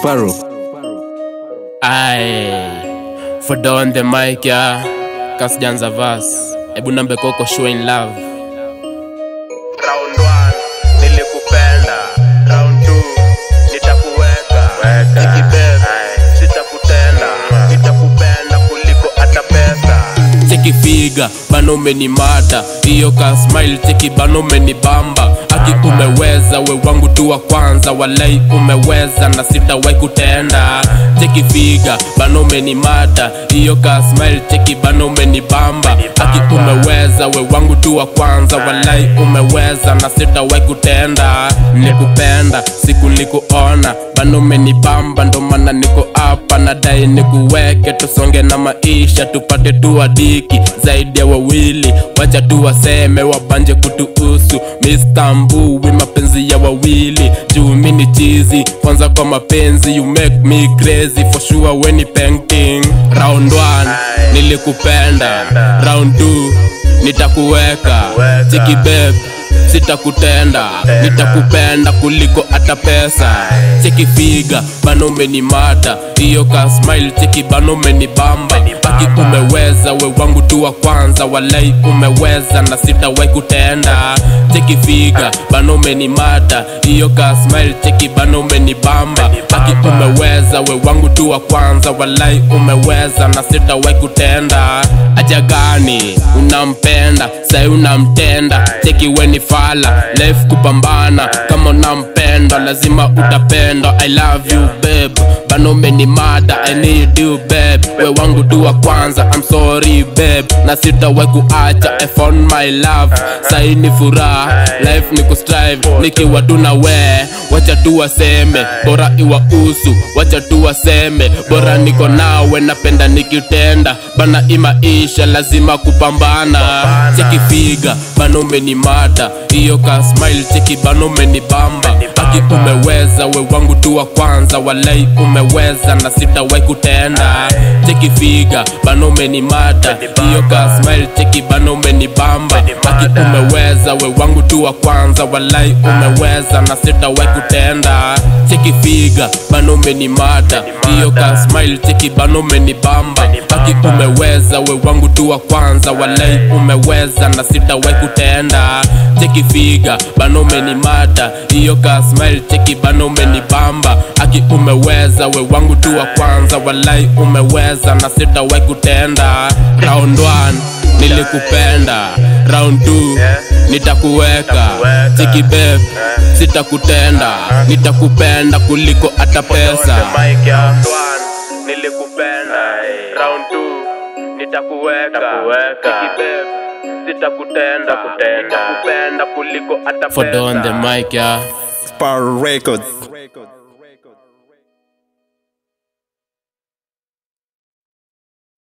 Sparrow. Aye, for on the mic ya Kasjanza verse. Ebu nambe koko showing love. Round 1 nilikupenda, round 2 nitakuweka, nikibeba sitakutenda, nitakupenda kuliko hata pesa. Cheki figa, bano umenimata Iyo ka smile, cheki bano umenibamba Aki umeweza, we wangu tu wa kwanza Walai umeweza na sitawai kutenda Cheki figa, bano umenimata Iyo ka smile, cheki bano umenibamba Aki umeweza, we wangu tu wa kwanza Walai umeweza na sitawai kutenda Nikupenda, siku nikuona Bano umenibamba, ndo maana niko hapa Nadai nikuweke, tusonge na maisha Tupate tuadiki zaidi ya wawili Wacha tu waseme wabanje kutuhusu Mr. Mbui mapenzi ya wawili Juu mi ni chizi kwanza kwa mapenzi You make me crazy for sure when ni painting Round 1 nilikupenda Round 2 nitakuweka Chiki babe sitakutenda nitakupenda kuliko hata pesa cheki figa bano umenimata hiyo ka smile cheki bano umenibamba aki umeweza we wangu tu wa kwanza walai umeweza na sitawai kutenda cheki figa bano umenimata hiyo ka smile cheki bano umenibamba aki umeweza we wangu tu wa kwanza walai umeweza na sitawai kutenda aja gani unampenda sai unamtenda cheki weni fala life kupambana kama unampenda lazima utapenda i love you babe bano umenimada i need you babe we wangu tu wa kwanza i'm sorry babe na sitawai kuacha i found my love sai ni furaha life ni kustrive nikiwa tu na we wacha tu waseme bora iwa usu wacha tu waseme bora niko nawe napenda nikitenda bana imaisha lazima kupambana cheki figa bana umenimata hiyo ka smile cheki bana umenibamba aki umeweza we wangu tu wa kwanza walai umeweza na sitawai kutenda cheki figa bana umenimata hiyo ka smile cheki bana umenibamba aki umeweza we wangu tu wa kwanza walai umeweza na sitawai kutenda cheki figa bana umenimata hiyo ka smile cheki bana umenibamba aki umeweza we wangu tu wa kwanza walai umeweza na sitawai kutenda cheki figa bana umenimata hiyo ka smile cheki bana umenibamba aki umeweza we wangu tu wa kwanza walai umeweza na sitawai kutenda round 1 nilikupenda round 2 nitakuweka cheki babe sitakutenda nitakupenda kuliko hata pesa Mike ya round 1 nilikupenda, round 2 nitakuweka, nikibeba sitakutenda, nitakupenda kuliko hata for pesa. on the mic yeah Sparrow Records.